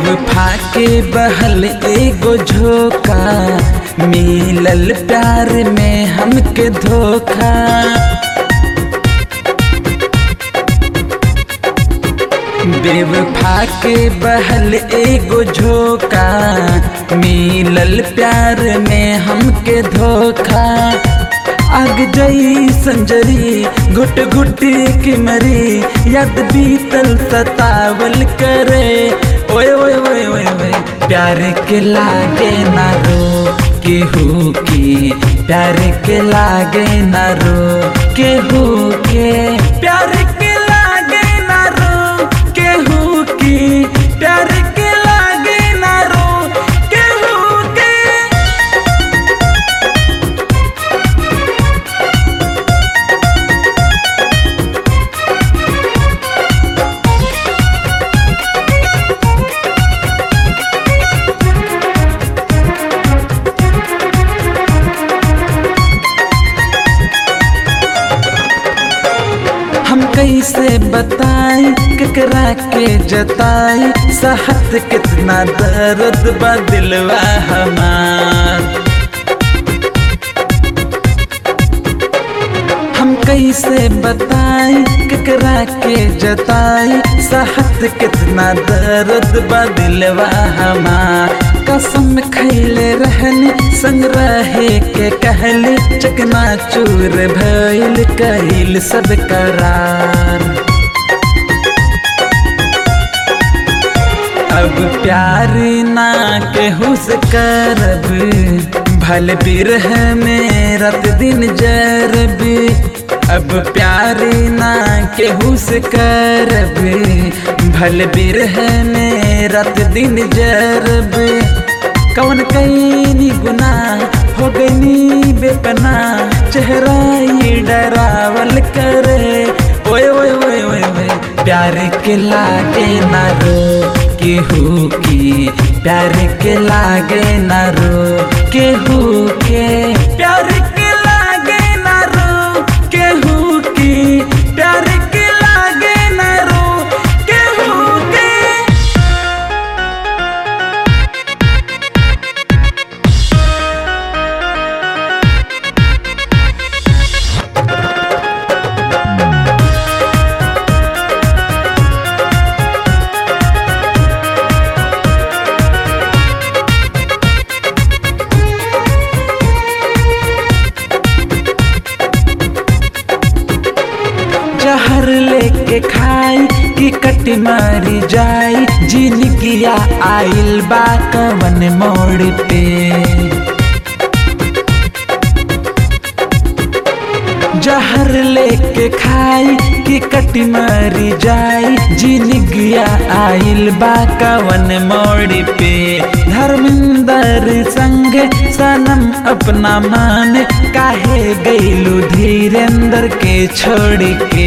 बेवफा के बहल एगो झोंका मिलल प्यार में हमके धोखा बेवफा के बहल एगो झोंका मिलल प्यार में हमके धोखा आग जई संजरी घुट घुट के मरी याद बीतल सतावल करे ओए ओए ओए ओए ओए प्यार के लागे ना रो केहू की प्यार के लागे ना रो केहू के प्यार के लागे ना रो केहू की प्यार के लागे ना रो केहू के हम कैसे बताई केकरा के जताई सहत कितना दर्द बा दिलवा हमार हम कैसे बताई केकरा के जताई सहत कितना दर्द बा दिलवा हमार कसम खैले रहनी संग रहे के कहली चकना चूर भइल कहिल सब करार अब प्यार ना केहू से करब भल बिरह में रात दिन जरब अब प्यार ना केहू से करब भल बिरह में रात दिन जरब कौन कैनी गुना हो गई बेपना चेहरा ये डरावल करे ओए ओए ओए ओए ओए प्यार के लागे ना रो केहू की प्यार के लागे ना रो केहू के प्यार के लागे ना रो केहू की प्यार के लागे ना रो केहू के जहर लेके खाई कि कट मारी जाई जिनगिया आइल बा कवन मोड़ पे जहर लेके खाई कि कट मारी जाई जिनगिया आइल बा कवन मोड़ पे धर्मेंद्र संग सनम अपना मान काहे गईलू धीरेन्द्र के छोड़ के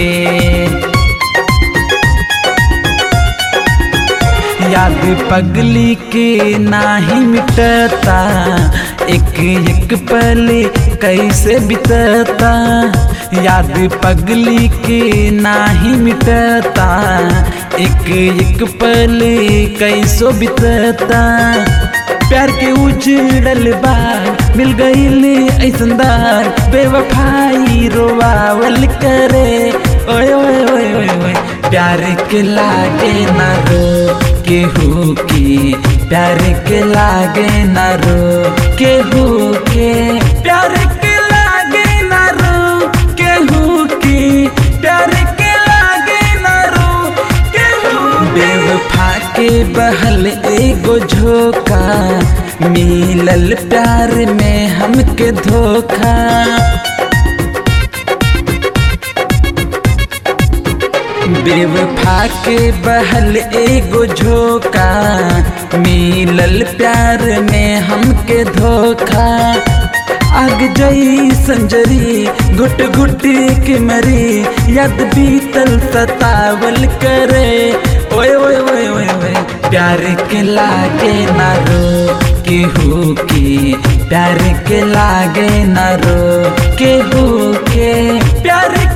याद पगली के नाही मिटता एक एक पल कैसे बितता याद पगली के नाही मिटता एक एक पल कैसो बितता प्यार के उजड़ल बार मिल गईल ऐसनदार बेवफाई रोवावल करे ओए ओए ओए ओए ओए प्यार के लागे ना रो केहू की प्यार के लागे ना रो केहू के प्यार के लागे ना रो केहू की प्यार के लागे ना रो केहू बेवफा के बहल एगो झोंका मिलल प्यार में हमके धोखा बेवफा के बहल एगो झोंका मिलल प्यार में हमके धोखा आग जई संजरी घुट घुट के मरी याद बीतल सतावल करे ओए ओए ओए ओए ओए प्यार के लागे ना रो केहू की प्यार के लागे ना रो केहू के प्यार